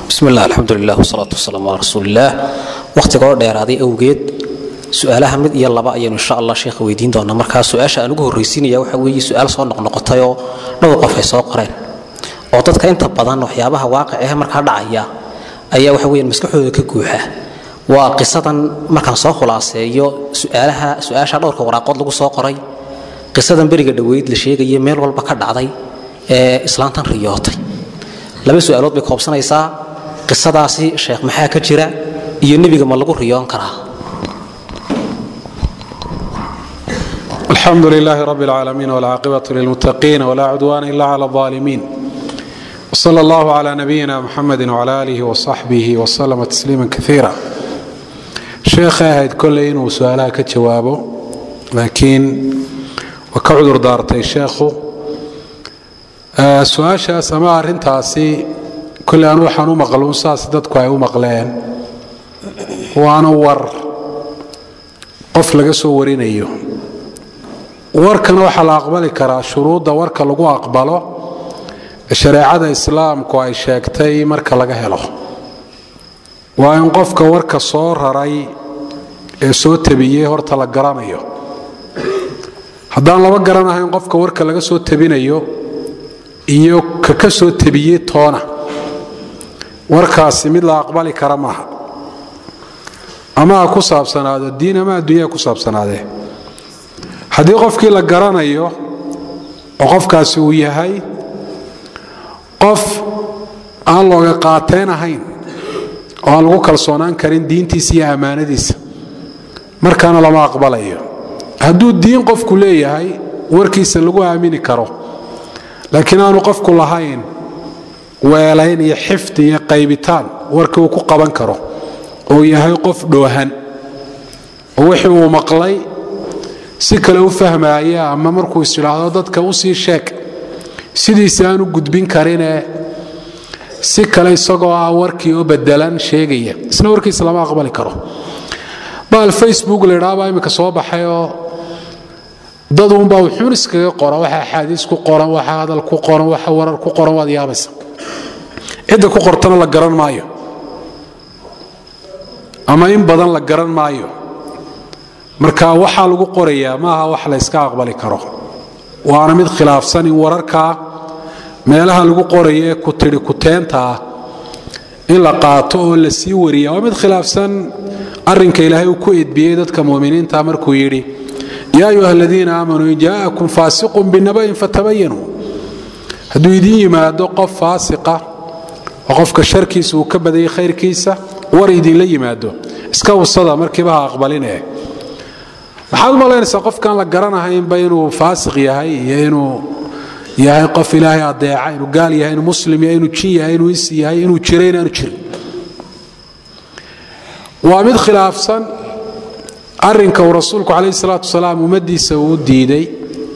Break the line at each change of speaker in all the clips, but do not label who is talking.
bismi illah alxamdulilah wsalaatu wasalaamu calaa rasuuliillaah wakhtiga oo dheeraaday awgeed su-aalaha mid iyo laba ayaynu insha allah sheekha weydiin doonaa markaa su-aasha aan ugu horraysiinaya waxa weeye su-aal soo noqnoqotay oo dhowr qof ay soo qoreen oo dadka inta badan waxyaabaha waaqicehe markaa dhacaya ayaa waxa weeyaan maskaxdooda ka guuxa waa qisadan markaan soo khulaaseeyo suaalaha su-aasha dhowrka waraaqood lagu soo qoray qisadan beriga dhoweyd la sheegaya meel walba ka dhacday ee islaantan riyootay laba su-aalood bay koobsanaysaa qisadaasi sheekh maxaa ka jira iyo nebiga ma lagu riyoon karaa
الحمد لله رب العالمين والعاقبة للمتقين ولا عدوان إلا على الظالمين وصلى الله على نبينا محمد وعلى آله وصحبه وسلم تسليما كثيرا شيخ أهد كل إنه سؤالها كجوابه لكن وكعذر دارتي شيخه آه سؤاشا سماع رنتاسي كل أن وحن مقلون ساس ددكو أي مقلين وأنا ور قف لقى ورينيو warkan waxaa la aqbali karaa shuruudda warka lagu aqbalo shareecada islaamku ay sheegtay marka laga helo waa in qofka warka soo raray ee soo tabiyey horta la garanayo haddaan laba garanahayn qofka warka laga soo tabinayo iyo ka ka soo tabiyey toona warkaasi mid la aqbali kara maaha ama ha ku saabsanaado diin ama adduunyaha ku saabsanaadee haddii qofkii la garanayo oo qofkaasi uu yahay qof aan looga qaateen ahayn oo aan lagu kalsoonaan karin diintiisa iyo ammaanadiisa markaana lama aqbalayo hadduu diin qofku leeyahay warkiisa lagu aamini karo laakiin aanu qofku lahayn weelayn iyo xifdi iyo qaybitaan warkii uu ku qaban karo oo yahay qof dhoohan oo wixii uu maqlay si kale u fahmaaya ama markuu is idhaahdo dadka u sii sheeg sidiisa aan u gudbin karinee si kale isagoo ah warkii oo bedelan sheegaya isna warkiisa lama aqbali karo baal facebook laydhaabaa imminka soo baxay oo dad uunbaa wuxuun iskaga qora waxa axaadiis ku qoran waxa hadal ku qoran waxa warar ku qoran waad yaabaysa cidda ku qortana la garan maayo ama in badan la garan maayo marka waxaa lagu qorayaa maaha wax la yska aqbali karo waana mid khilaafsan in wararkaa meelaha lagu qoraya ee ku tidhi kuteenta ah in la qaato oo la sii wariya waa mid khilaafsan arinka ilaahay uu ku edbiyey dadka muminiinta markuu yidhi yaa ayuha aladiina aamanuu in jaa'akum faasiqun binaba'in fatabayanuu hadduu idin yimaado qof faasiqa oo qofka sharkiisa uu ka badayay khayrkiisa war idinla yimaado iska usada markiiba ha aqbalinee maxaad u malaynaysaa qofkaan la garanahaynba inuu faasiq yahay iyo inuu yahay qof ilaahay adeeca inuu gaal yahay inuu muslim yahay inuu jin yahay inuu is yahay inuu jiro inaanu jirin waa mid khilaafsan arinka uu rasuulku calayh salaatu wasalaam ummaddiisa uu diiday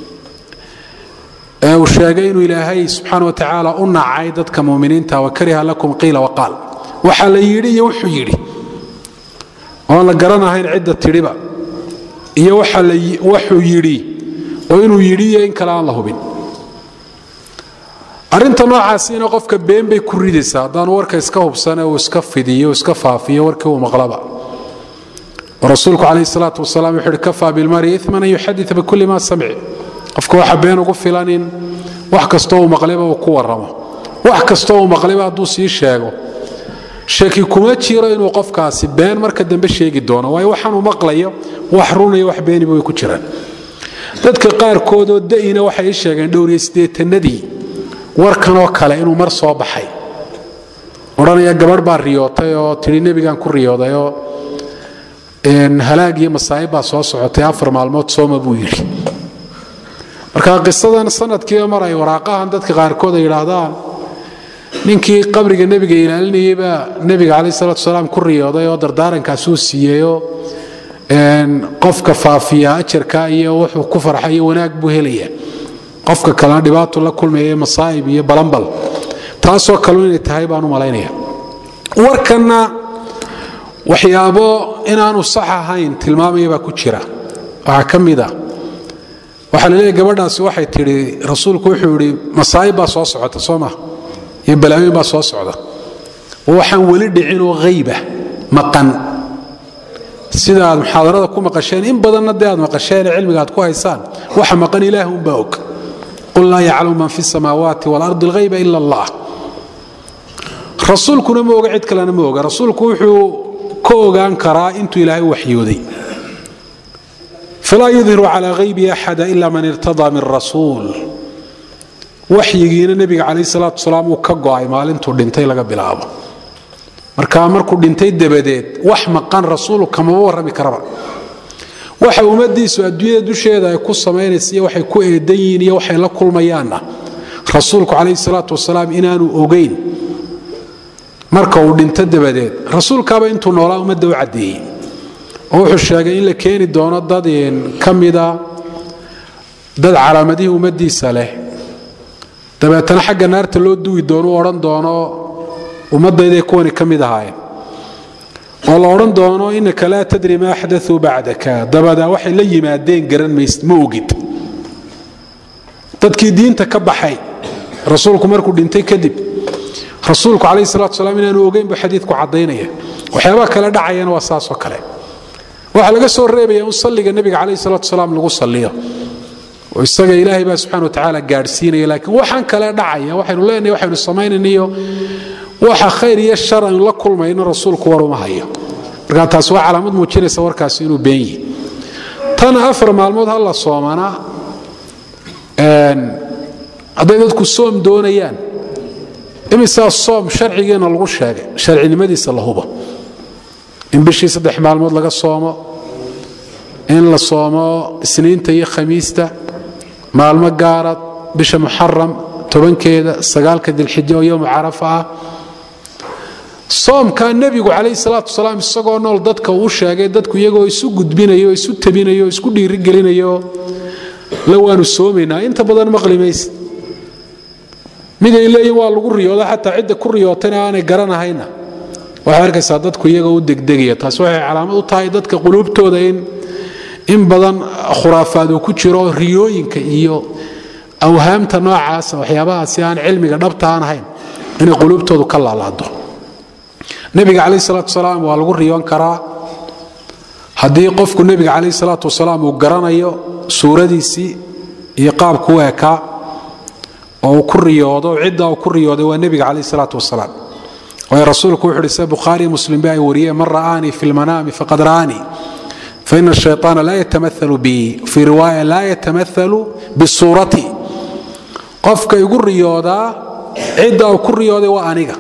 ee uu sheegay inuu ilaahay subxaana wa tacaala u nacay dadka muminiinta wakariha lakum qiila waqaal waxaa la yidhi iyo wuxuu yidhi oon la garanahayn cidda tidhiba iyo waxuu yidhi oo inuu yidhi iyo in kale aan la hubin arinta noocaasiina qofka been bay ku ridaysaa haddaanu warka iska hubsane uu iska fidiyo iska faafiyo warkii uu maqlaba oo rasuulku calayh salaatu wasalaam wuxuu uhi kafaa bilmari iman an yuxadita bikulli ma samic qofka waxa been ugu filan in wax kastoo uu maqlayba uu ku warramo wax kastoo uu maqlayba hadduu sii sheego shaki kuma jiro inuu qofkaasi been marka dambe sheegi doono waayo waxaanuu maqlayo wax runaya wax beeniba way ku jiraan dadka qaarkoodoo da'ina waxay ii sheegeen dhowriyo siddeetanadii warkanoo kale inuu mar soo baxay odhanaya gabadh baa riyootay oo tidhi nebigaan ku riyooday oo halaag iyo masaa'ib baa soo socotay afar maalmood sooma buu yidhi marka qisadan sanadkiiba mar ay waraaqahan dadka qaarkood ay yidhaahdaan ninkii qabriga nebiga ilaalinayay baa nebiga caleyh salatu wasalaam ku riyooday oo dardaarankaasuu siiyeyoo qofka faafiya ajarka iyo wuxuu ku farxay iyo wanaag buu helaya qofka kalena dhibaatu la kulmaya masaa'ib iyo balanbal taasoo kalu inay tahay baan u malaynaya warkanna waxyaabo inaanu sax ahayn tilmaamaya baa ku jira waxaa ka mid a waxaa laleeyahy gabadhaasi waxay tidhi rasuulku wuxuu yidhi masaa'ib baa soo socota soo maa iyo balaayoyin baa soo socda oo waxaan weli dhicinoo hayba maqan sida aad muxaadarada ku maqasheen in badanna dee aad maqasheene cilmiga aad ku haysaan waxa maqan ilaah unbaa og qul laa yaclamu man fi samaawaati waalardi alghayba ila allah rasuulkuna ma oga cid kalena ma oga rasuulku wuxuu ka ogaan karaa intuu ilaahay u waxyooday falaa yudhiru calaa haybi axada ila man irtadaa min rasuul waxyigiina nebiga calayh salaatu wasalaam uu ka go'ay maalintuu dhintay laga bilaabo markaa markuu dhintay dabadeed wax maqan rasuulu kamaba warrami karaba waxa ummadiisu adduunyada dusheeda ay ku samaynaysa iyo waxay ku eedan yihiin iyo waxay la kulmayaanna rasuulku calayhi salaatu wasalaam inaanu ogeyn marka uu dhinto dabadeed rasuulkaaba intuu noolaa ummadda u caddeeyey oo wuxuu sheegay in la keeni doono dad ka mida dad calaamadihii ummaddiisa leh dabeetana xagga naarta loo duwi doono u odhan doono ummaddayday kuwani ka mid ahaayeen oo la odhan doono inaka laa tadri ma axdauu bacdaka dabadaa waxay la yimaadeen garan maysid ma ogid dadkii diinta ka baxay rasuulku markuu dhintay kadib rasuulku calayhi salatu wasalaam inaanu ogeyn buu xadiidku caddaynaya waxyaabaha kale dhacayana waa saasoo kale waxaa laga soo reebaya in salliga nebiga calayhi salatu wasalaam lagu salliyo oo isaga ilaahay baa subxana wa tacaala gaadhsiinaya laakiin waxaan kale dhacaya waxaynu leenahay waxaynu samaynayniyo waxa khayr iyo shar aynu la kulmayno rasuulku war uma hayo marka taas waa calaamad muujinaysa warkaasi inuu been yihi tana afar maalmood ha la soomanaa hadday dadku soom doonayaan imisaa soom sharcigeenna lagu sheegay sharcinimadiisa la hubo in bishii saddex maalmood laga soomo in la soomo isniinta iyo khamiista maalmo gaara bisha muxaram tobankeeda sagaalka dilxijo oo yowmu carafa ah soomkaa nebigu calayhi salaatu wasalaam isagoo nool dadka uu sheegay dadku iyagoo isu gudbinayo isu tabinayo isku dhiirigelinayo la waanu soomaynaa inta badan maqli maysid miday leeyihin waa lagu riyooda xataa cidda ku riyootayna aanay garanahayna waxay arkaysaa dadku iyagoo u degdegaya taas waxay calaamad u tahay dadka quluubtooda in in badan khuraafaad uu ku jiro riyooyinka iyo awhaamta noocaasa waxyaabahaasi aan cilmiga dhabta aan ahayn inay quluubtoodu ka laalaado nebiga calayh salaatu wasalaam waa lagu riyoon karaa haddii qofku nebiga calayh salaatu wasalaam uu garanayo suuradiisii iyo qaabku u ekaa oo uu ku riyoodo cidda uu ku riyooday waa nebiga calayh salaatu wasalaam waayo rasuulku wuxu uhi sida bukhaari muslim ba ay wariyeen man ra'aanii fi lmanaami faqad ra'aanii faina الشhayطaana laa yatamaثalu bi fii riwaaya laa yatamaثalu bisuuratii qofka igu riyoodaa cidda uu ku riyooday waa aniga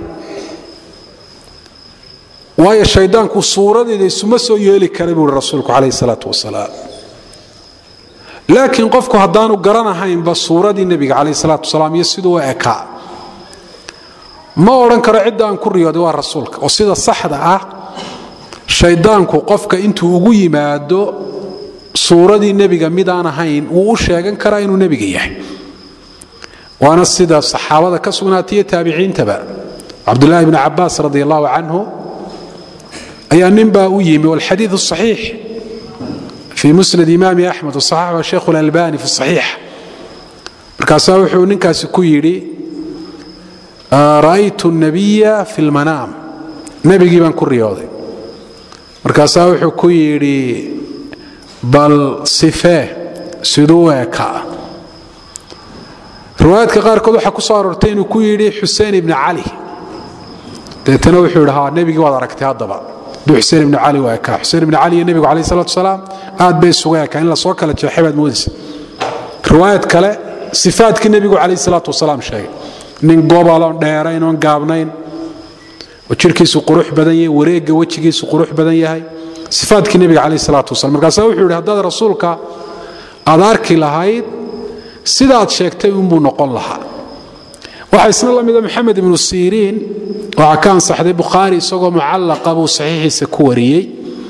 waayo shaydaanku suuradeeda isuma soo yeeli kara buu i rasuulku calayh الsalaaة wasalaam laakiin qofku haddaanu garanahaynba suuradii nebiga calayh الsalaaة wasalaam iyo siduu u ekaa ma odhan karo cidda aan ku riyooday waa rasuulka oo sida saxda ah shaydaanku qofka intuu ugu yimaado suuradii nebiga midaan ahayn wuu u sheegan karaa inuu nebiga yahay waana sida saxaabada ka sugnaataiyo taabiciintaba cabdulaahi bni cabaas radi allahu canhu ayaa ninbaa u yimi walxadiiu صaxiix fii musnad imaami axmed wasaxaxu sheikh اlalbani fi صaxiix markaasaa wuxuu ninkaasi ku yidhi ra'aytu الnabiya fi اlmanaam nebigii baan ku riyooday markaasaa wuxuu ku yidhi bal sifee siduu ekaa riwaayaadka qaarkood waxaa ku soo aroortay inuu ku yidhi xuseen ibni cali deetana wuxuu yidhi ha nebigii waad aragtay haddaba duu xuseen ibni cali u ekaa xuseen ibni cali iyo nebigu calayh salatu wasalaam aad bay isuga ekaa in lasoo kala jeexay baad moodaysa riwaayad kale sifaadkii nebigu calayh salaatu wasalaam sheegay nin gobaloon dheerayn oon gaabnayn oo jirkiisu qurux badan yahay wareegga wejigiisu qurux badan yahay sifaadkii nebiga calayh salaatu wasalam markaasaa wuxuu yidhi haddaad rasuulka aad arki lahayd sidaad sheegtay unbuu noqon lahaa waxaa isna la mida maxamed ibnu siriin waxaa ka ansaxday bukhaari isagoo mucallaqa buu saxiixiisa ku wariyey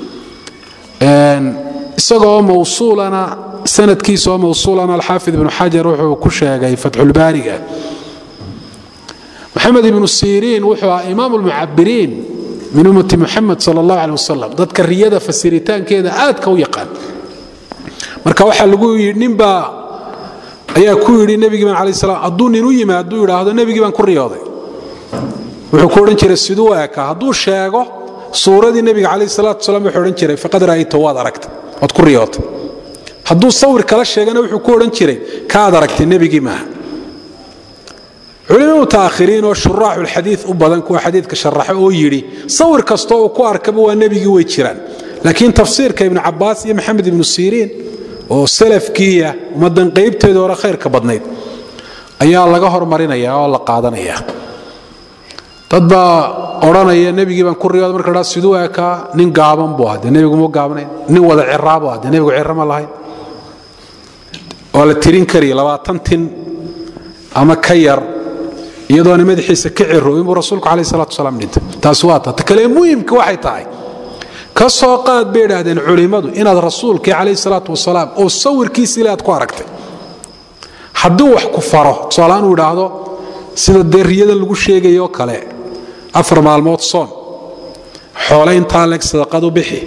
isagoo mawsuulana sanadkiisa oo mawsuulana alxaafid ibnu xajar wuxuu ku sheegay fatxulbaariga maxamed ibnu siriin wuxuu ah imaam lmucabiriin min ummati muxamed sal اllah aleh wasalam dadka riyada fasiritaankeeda aadka u yaqaan marka waxaa lagu yidhi ninbaa ayaa ku yidhi nebigii baan alay slam hadduu nin u yimaad hadduu yidhaahdo nebigii baan ku riyooday wuxuu ku odhan jiray siduu ekaa hadduu sheego suuradii nebiga calayh salaatu wasalaam wuxuu odhan jiray faqad ra'ayta waad aragtay waad ku riyootay hadduu sawir kala sheegana wuxuu ku odhan jiray kaad aragtay nebigii maaha culimo mutaakhiriin oo shuraaxulxadiid u badan kuwa xadiidka sharaxa oo yidhi sawir kastoo uu ku arkaba waa nebigii way jiraan laakiin tafsiirka ibnu cabaas iyo maxamed ibnu siriin oo salafkiiya ummadan qaybteeda hore khayrka badnayd ayaa laga hormarinaya oo la qaadanaya dad baa odhanaya nebigii baan ku riyooda marka dhaa siduu ekaa nin gaaban buu ahaa dee nebigu muu gaabnayn nin wada ciraa buu ahaa dee nebigu cira ma lahayn waa la tirin karaya labaatan tin ama ka yar iyadoona madaxiisa ka ciroobin buu rasuulku calayh salatu wasalaam dhintay taasi waa ta ta kale muhimka waxay tahay ka soo qaad bay idhaahdeen culimmadu inaad rasuulkii calayh salaatu wasalaam oo sawirkiisa ile aad ku aragtay hadduu wax ku faro tusaalahaan uu idhaahdo sida dee riyadan lagu sheegayoo kale afar maalmood soon xoole intaa leeg sadaqadu bixi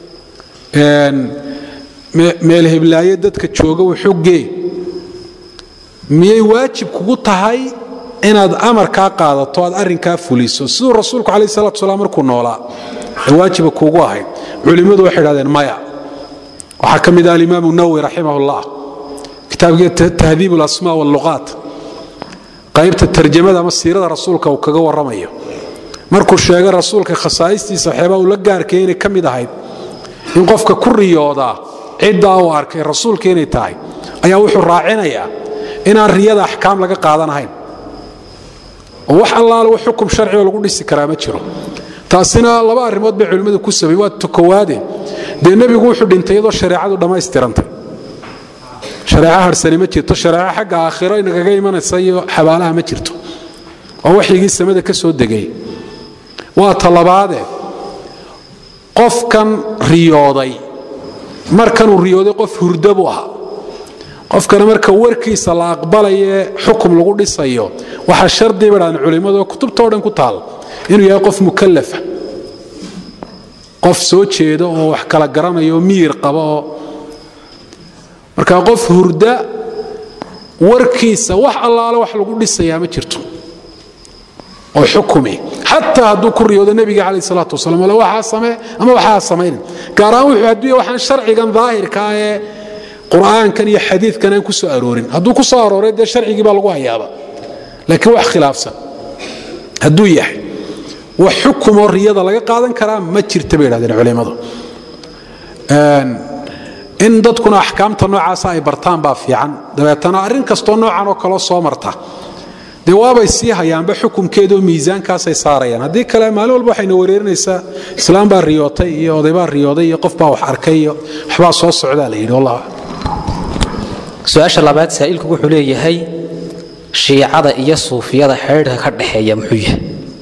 meel heblaaye dadka jooga wuxugee miyay waajib kugu tahay inaad amarkaa qaadato aad arrinkaa fuliso siduu rasuulku calayh salatu salaam markuu noolaa ee waajiba kuugu ahayd culimmadu waxay idhahdeen maya waxaa ka mid ah alimaamu nawowi raximah ullah kitaabkii tahdiib alasmaa walluqaat qaybta tarjamada ama siirada rasuulka uu kaga warramayo markuu sheegay rasuulka khasaa'istiisa waxyaabaa uu la gaarkay inay ka mid ahayd in qofka ku riyoodaa ciddaa uu arkay rasuulka inay tahay ayaa wuxuu raacinayaa inaan riyada axkaam laga qaadanahayn oo wax allaale wax xukum sharcioo lagu dhisi karaa ma jiro taasina laba arrimood bay culimmadu ku sabay waa tukowaade dee nebigu wuxuu dhintay iyadoo shareecadu dhammaystirantay shareeco harsani ma jirto shareeco xagga aakhiro inagaga imanaysa iyo xabaalaha ma jirto waa waxyigii samada ka soo degay waa talabaade qofkan riyooday markanuu riyooday qof hurda buu ahaa qofkana marka warkiisa la aqbalaye xukum lagu dhisayo waxaa shardi bay dhahdeen culimmadu oo kutubtao dhan ku taal inuu yahay qof mukallafa qof soo jeeda oo wax kala garanaya oo miyir qaba oo marka qof hurda warkiisa wax allaale wax lagu dhisayaa ma jirto oo xukumi xataa hadduu ku riyoodo nebiga calayh salaatu wasalam ale waxaa samee ama waxaa samaynin gaar ahaan wuxuu hadduu yahay waxaan sharcigan daahirka ee qur'aankan iyo xadiidkan aan ku soo aroorin hadduu ku soo arooray dee sharcigii baa lagu hayaaba laakiin wax khilaafsan hadduu yahay wax xukumoo riyada laga qaadan karaa ma jirta bay idhahdeen culimmadu in dadkuna axkaamta noocaasa ay bartaan baa fiican dabeetana arrin kastoo noocan oo kaleo soo marta dee waabay sii hayaanba xukumkeedaoo miisaankaasay saarayaan haddii kale maalin walba waxayna wereerinaysaa islaam baa riyootay iyo odaybaa riyooday iyo qof baa wax arkay iyo waxbaa soo socdaa la yidhi wallah
su-aasha labaad saa'ilku wuxuu leeyahay shiicada iyo suufiyada xidhiidhka ka dhexeeya muxuu yahay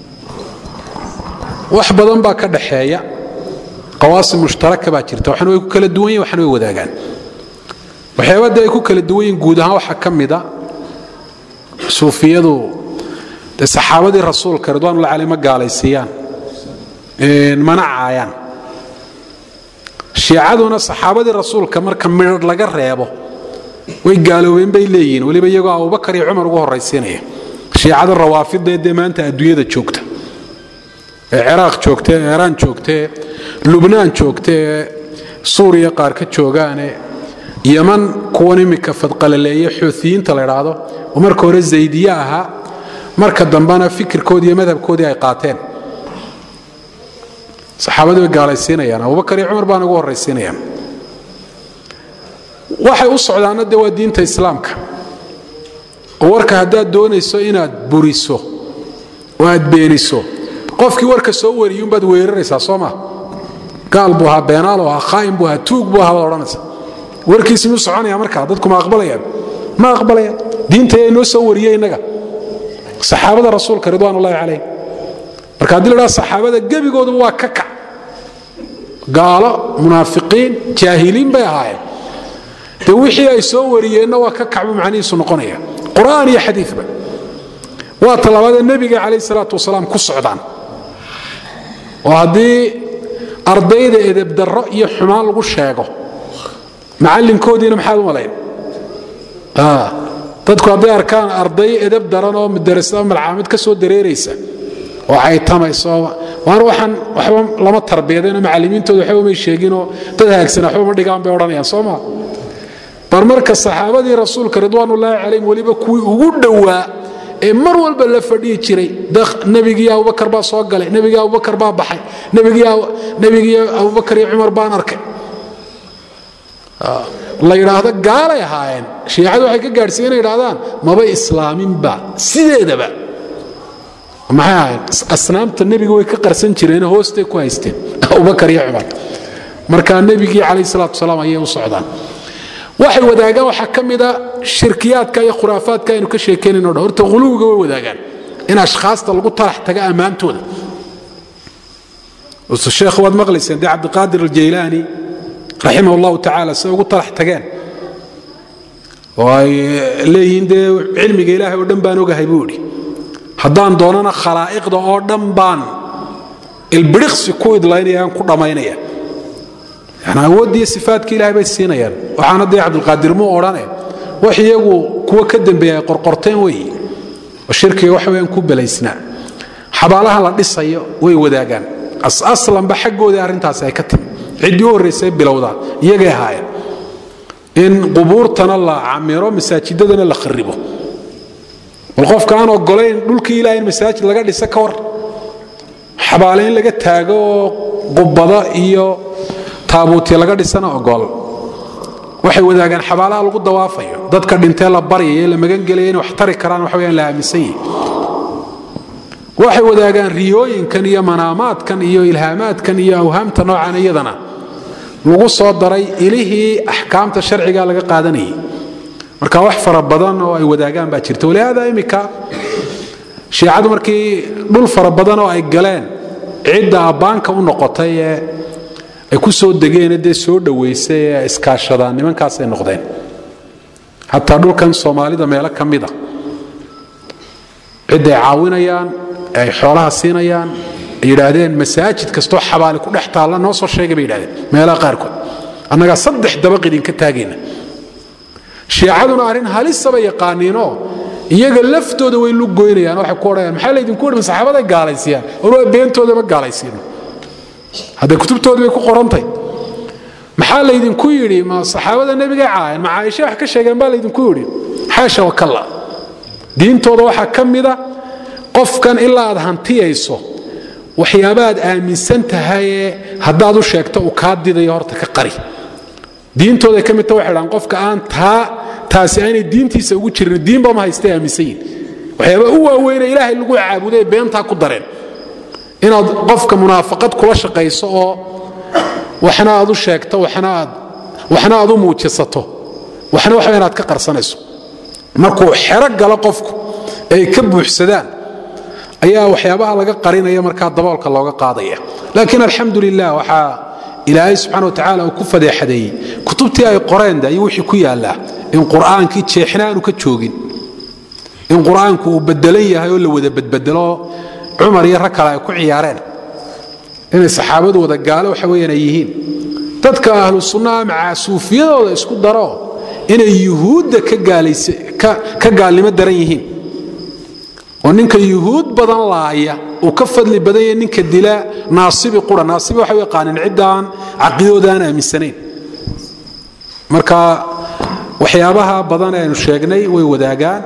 wax badan baa ka dhaxeeya qawaasim mushtaraka baa jirta waxna way ku kala duwan yihin waxna way wadaagaan waxyaabada ay ku kala duwan yihin guud ahaan waxaa ka mida suufiyadu dee saxaabadii rasuulka ridwaanullah caley ma gaalaysiiyaan mana caayaan shiicaduna saxaabadii rasuulka marka midhadh laga reebo way gaaloobeen bay leeyihiin weliba iyagoo abubakar iyo cumar ugu horraysiinaya shiicada rawaafidee dee maanta adduunyada joogta ee ciraaq joogta ee iiraan joogta ee lubnaan joogta ee suuriya qaar ka joogaane yaman kuwan iminka fadqalaleeye xuutiyiinta la idhaahdo oo marka hore zaydiye ahaa marka dambena fikirkoodii iyo madhabkoodii ay qaateen saxaabadii way gaalaysiinayaan abubakar iyo cumar baana ugu horraysiinayaan waxay u socdaanna dee waa diinta islaamka oo warka haddaad doonayso inaad buriso oo aad beeniso qofkii warka soo wariyuunbaad weeraraysaa soo maa gaal buu ahaa beenaal ahaa khaa'im buu ahaa tuug buu ahaa baad odhanaysa warkiisi muu soconaya markaa dadku ma aqbalayaan ma aqbalayaan diinta ayaa inoo soo wariyey innaga saxaabada rasuulka ridwaan ullahi calayh marka haddii la dhaha saxaabada gebigooduba waa ka kac gaalo munaafiqiin jaahiliin bay ahaayeen de wixii ay soo wariyeenna waa ka kacbu macnihiisu noqonaya qur'aan iyo xadiiba waa talabaadee nebiga calayh salaatu wasalaam ku socdaan oo haddii ardayda edebdarro iyo xumaan lagu sheego macallinkoodiina maxaad u malayn dadku hadday arkaan arday edeb daran oo madarasada malcaamid ka soo dareeraysa oo caytamayso waana waxaan waxba lama tarbiyadeen macallimiintooda waxba may sheeginoo dad hagaagsan waxba ma dhigaan bay odhanayaan soo ma bar marka saxaabadii rasuulka ridwaanullaahi calayhim weliba kuwii ugu dhowaa ee mar walba la fadhiyi jiray nebigii abubakar baa soo galay nebigii abubakar baa baxay nebigii abubakar iyo cumar baan arkay la yidhaahdo gaalay ahaayeen shiicadu waxay ka gaadhsiiyen inay yidhahdaan maba islaaminba sideedaba maxay ahaayeen asnaamta nebiga way ka qarsan jireen hoostay ku haysteen abubakar iyo cumar marka nebigii calayh salaatu wasalaam ayay u socdaan waxay wadaagaan waxaa ka mida shirkiyaadka iyo khuraafaadka aynu ka sheekeynayno dhan horta huluwiga way wadaagaan in ashkhaasta lagu talax taga ammaantooda sheekh waad maqlayseen dee cabdiqaadir aljaylaani raximah allahu tacaala say ugu talax tageen oo ay leeyihiin dee cilmiga ilaahay oo dhan baan ogahay buu idhi haddaan doonana khalaa'iqda oo dhan baan ilbiriqsi ku idlaynayaan ku dhammaynaya yani awooddiiyo sifaadka ilahay bay siinayaan waxaana dee cabdulqaadir muu odhane wax iyagu kuwa ka dambeeya ay qorqorteen weeye oo shirkiga wax weyaan ku belaysnaa xabaalaha la dhisayo way wadaagaan aslanba xaggoodii arrintaasi ay ka timi ciddii u horraysay bilowdaa iyagay ahaayeen in qubuurtana la camiro masaajidadana la kharibo bal qofka aan ogolayn dhulkii ilahay in masaajid laga dhisa ka war xabaale in laga taago oo qubado iyo taabuuti laga dhisana ogol waxay wadaagaan xabaalaha lagu dawaafayo dadka dhintee la baryayo la magangelaya inay wax tari karaan waxa weyaan la aaminsan yihi waxay wadaagaan riyooyinkan iyo manaamaadkan iyo ilhaamaadkan iyo awhaamta noocan iyadana lagu soo daray ilihii axkaamta sharciga laga qaadanayay marka wax fara badan oo ay wadaagaan baa jirta walihaada imika shiicadu markii dhul fara badan oo ay galeen cidda abbaanka u noqotay ee ay ku soo degeene dee soo dhowaysay ee iskaashadaan nimankaasay noqdeen xataa dhulkan soomaalida meelo ka mida cidda ay caawinayaan ee ay xoolaha siinayaan ay yidhaahdeen masaajid kastoo xabaali ku dhex taalla noo soo sheegay bay yidhahdeen meelaha qaarkood annagaa saddex dabaq idinka taagayna shiicaduna arrin halisaba yaqaaniinoo iyaga laftooda way lu goynayaan waxay ku odhanayaan maxaa laydinku odhi saxaabaday gaalaysiyaan war waa beentoodama gaalaysiino hadda kutubtooda bay ku qorantay maxaa laydinku yidhi ma saxaabada nebigay caayan ma caaisha wax ka sheegeen baa laydinku yidhi xaasha wakalla diintooda waxaa ka mida qofkan ilaa aad hantiyayso waxyaaba aad aaminsan tahayee haddaad u sheegto uu kaa didayo horta ka qari diintooday ka midta waxay dhahaan qofka aan taa taasi aanay diintiisa ugu jirin diinba ma haystay aaminsan yihin waxyaaba u waaweyne ilaahay lagu caabuday beentaa ku dareen inaad qofka munaafaqad kula shaqayso oo waxna aad u sheegto waxna aad u muujisato waxna waxa inaad ka qarsanayso markuu xero galo qofku ay ka buuxsadaan ayaa waxyaabaha laga qarinaya markaa daboolka looga qaadaya laakiin alxamdu lilah waxaa ilaahay subxana watacaala uu ku fadeexadeeyey kutubtii ay qoreen de ayuu wixii ku yaallaa in qur'aankii jeexna aanu ka joogin in qur'aanku uu bedelan yahay oo la wada bedbedelo cumar iyo rag kale ay ku ciyaareen inay saxaabadu wada gaalo waxa weyaan ay yihiin dadka ahlu sunnaha macaa suufiyadooda isku daro inay yuhuudda ka gaalnimo daran yihiin oo ninka yuhuud badan laaya uu ka fadli badan yahay ninka dila naasibi qura naasibi waxay u yaqaaneen ciddaan caqidooda aan aaminsanayn marka waxyaabaha badan aynu sheegnay way wadaagaan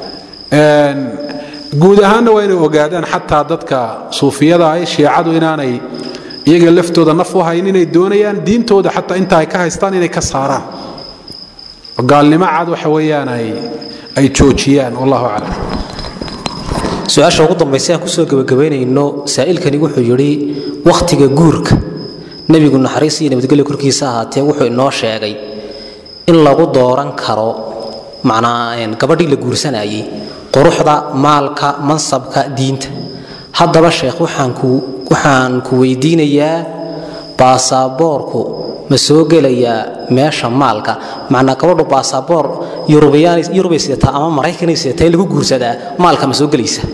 guud ahaanna waa inay ogaadaan xataa dadka suufiyada ah shiicadu inaanay iyaga laftooda naf u hayn inay doonayaan diintooda xataa inta ay ka haystaan inay ka saaraan oo gaalnimo cad waxa weeyaan ay joojiyaan wallahu aclam
su-aasha ugu dambaysa aan kusoo gebagabaynayno saa'ilkani wuxuu yidhi wakhtiga guurka nebigu naxariis iyo nabadgelyo korkiisa ahaatee wuxuu inoo sheegay in lagu dooran karo macnaa gabadhii la guursanayay quruxda maalka mansabka diinta haddaba sheekh waxaan ku weydiinayaa baasaboorku ma soo gelayaa meesha maalka macnaa gabadhu baasaboor yurubay sidataa ama maraykanay sidataa in lagu guursadaa maalka ma soo gelaysa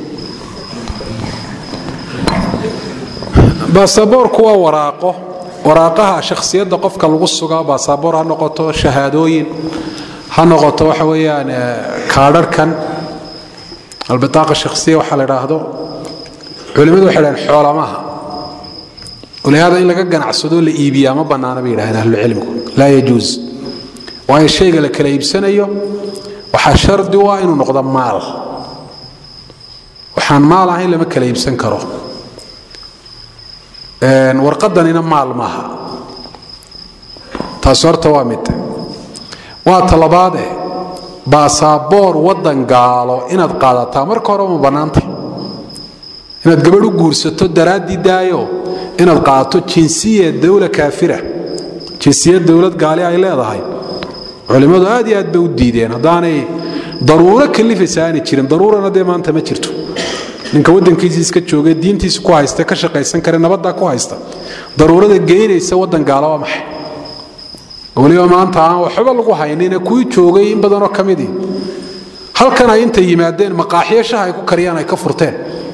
baasaboorku waa waraaqo waraaqaha shakhsiyadda qofka lagu sugaa baasaboor ha noqoto shahaadooyin ha noqoto waxa weeyaan kaadharhkan albitaaqa shakhsiya waxaa la idhaahdo culimmadu waxay dhahen xoolamaha walihaada in laga ganacsadoo la iibiyaa ma bannaana bay yidhahdeen ahlucilmigu laa yajuus waayo shayga la kala iibsanayo waxaa shardi u ah inuu noqdo maal waxaan maal ahayn lama kala iibsan karo warqadanina maal maaha taasi horta waa mid waa talabaade baasaboor waddan gaalo inaad qaadataa marka hore ma bannaanta inaad gabadh u guursato daraaddii daayo inaad qaadato jinsiya dowla kaafira jinsiyad dowlad gaali ay leedahay culimmadu aad iyo aad bay u diideen haddaanay daruuro kalifaysa aanay jirin daruurana dee maanta ma jirto ninka waddankiisii iska joogay diintiisa ku haysta ka shaqaysan kare nabaddaa ku haysta daruurada geynaysa waddan gaala waa maxay weliba maanta aan waxba lagu haynine kuwii joogay in badanoo ka midii halkan ay intay yimaadeen maqaaxiyo shaha ay ku kariyaan ay ka furteen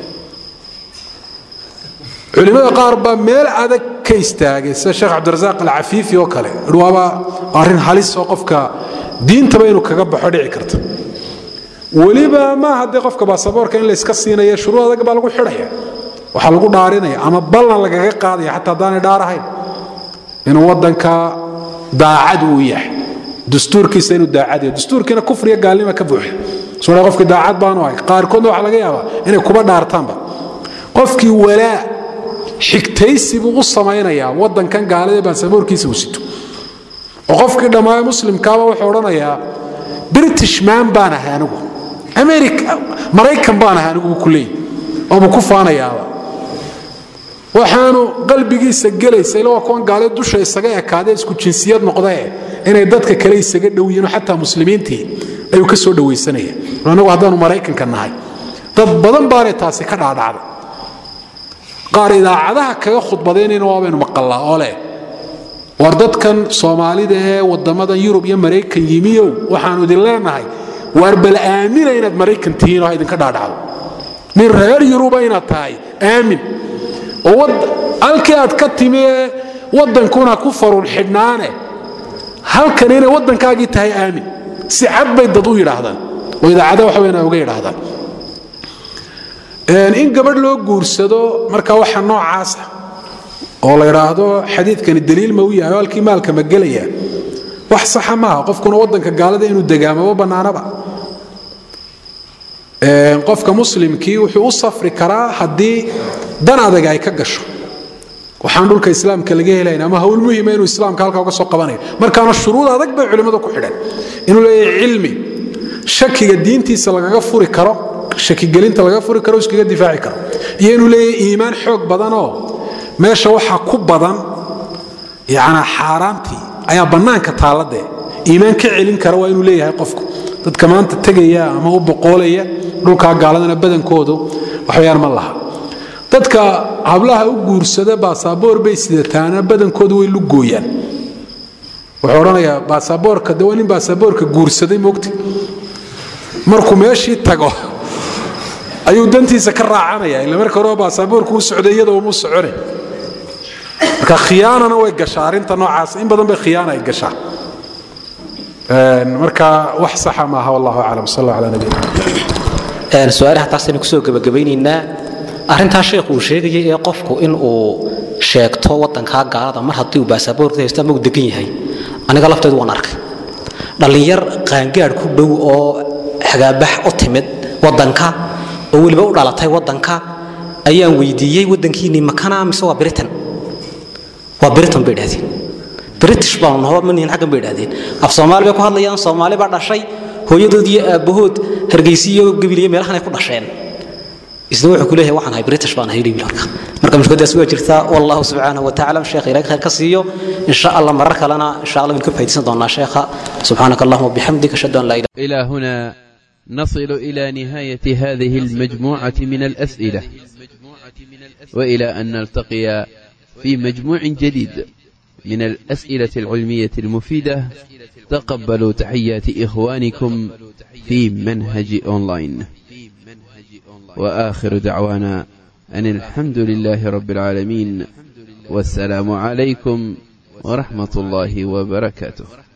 culimmada qaar baa meel adag ka istaagay sida sheekh cabdirasaaq alcafiifi oo kale waaba arrin halis oo qofka diintaba inuu kaga baxo dhici karta weliba maaha dee qofka baasaboorka in layska siinaya shuruud adag baa lagu xidhaya waxaa lagu dhaarinaya ama ballan lagaga qaadaya xataa haddaanay dhaarahayn inuu waddanka daacad uu yahay dastuurkiisa inuu daacad yahay dastuurkiina kufriya gaalnima ka buuxa soo qofkii daacad baanu ahay qaarkoodna waxaa laga yaabaa inay kuba dhaartaanba qofkii walaa xigtaysi buu u samaynayaa waddankan gaalada baasaboorkiisa uu sito oo qofkii dhammaayo muslimkaaba wuxuu odhanayaa british man baan ahay anigu america maraykan baan ahay anigu buu ku leeyahy oobuu ku faanayaaba waxaanu qalbigiisa gelaysa ila waa kuwan gaale dusha isaga ekaadee isku jinsiyad noqdee inay dadka kale isaga dhow yihiin xataa muslimiintii ayuu ka soo dhawaysanaya anagu haddaanu maraykanka nahay dad badan baanay taasi ka dhaadhacday qaar idaacadaha kaga khudbadaynayna waabaynu maqallaa oo leh war dadkan soomaalida ee wadamadan yurub iyo maraykan yimiyow waxaanu idin leenahay waar bal aamina inaad maraykan tihiin oo ha idinka dhaadhacdo nin reer yuruba inaad tahay aamin oo halkii aad ka timi ee waddankuna ku farun xidhnaane halkan inay waddankaagii tahay aamin si cad bay dad u yidhaahdaan oo idaacada waxa weyn ay uga yidhaahdaan in gabadh loo guursado marka waxa noocaasa oo la idhaahdo xadiidkani daliil ma u yahay oo halkii maalka ma gelaya wax saxa maaha qofkuna waddanka gaalada inuu degaamaba bannaanaba qofka muslimkii wuxuu u safri karaa haddii dan adag ay ka gasho waxaan dhulka islaamka laga helayn ama hawl muhima inuu islaamka halka uga soo qabanayo markaana shuruud adag bay culimmadu ku xidheen inuu leeyahay cilmi shakiga diintiisa lagaga furi karo shakigelinta laga furi karo iskaga difaaci karo iyo inuu leeyahay iimaan xoog badanoo meesha waxaa ku badan yanaa xaaraantii ayaa bannaanka taalladee iimaan ka celin kara waa inuu leeyahay qofku dadka maanta tegaya ama u boqoolaya dhulkaa gaaladana badankoodu waxbayaan ma laha dadka hablaha u guursada baasaboor bay sidataana badankoodu way lugooyaan wuxuu odhanayaa baasaboorka de waa nin baasaboorka guursaday mogti markuu meeshii tago ayuu dantiisa ka raacanaya ila marka hore baasaboorku u socday iyadoo mu socone marka khiyaanana way gashaa arrinta noocaas in badan bay khiyaana ay gashaa marka wax saxa maaha wallahu aclam sal allah ala nabiyina
su-aalaha taasaynu kusoo gebagabaynaynaa arrintaa sheekhu uu sheegayay ee qofku in uu sheegto waddankaa gaalada mar haddii uu baasaboorka haysto ama uu degan yahay aniga lafteedu waan arkay dhallinyar qaangaadh ku dhow oo xagaabax u timid waddanka oo weliba u dhalatay waddanka ayaan weydiiyey waddankiinii makana mise waa britain waa britain bay idhahdeen british baanu naho manihin xaggan bay idhahdeen af soomaali bay ku hadlayaan soomaali baa dhashay hooyadood iyo aabbahood hargeysiyo gabiliyo meelahan ay ku dhasheen isna wuxuu ku leeyahay waxaan ahay british baan ahay libil marka marka mushkiladaas waa jirtaa wallahu subxaanahu watacaala sheekha ilahay khayr ka siiyo insha allah marar kalena insha allah waynu ka faaidaysan doonaa sheekha subxaanaka allahuma wabixamdik ashhadu an laa ilaha
إلى هنا نصل إلى نهاية هذه المجموعة من الأسئلة وإلى أن نلتقي في مجموع جديد من الأسئلة العلمية المفيدة تقبلوا تحيات إخوانكم في منهج أونلاين وآخر دعوانا أن الحمد لله رب العالمين والسلام عليكم ورحمة الله وبركاته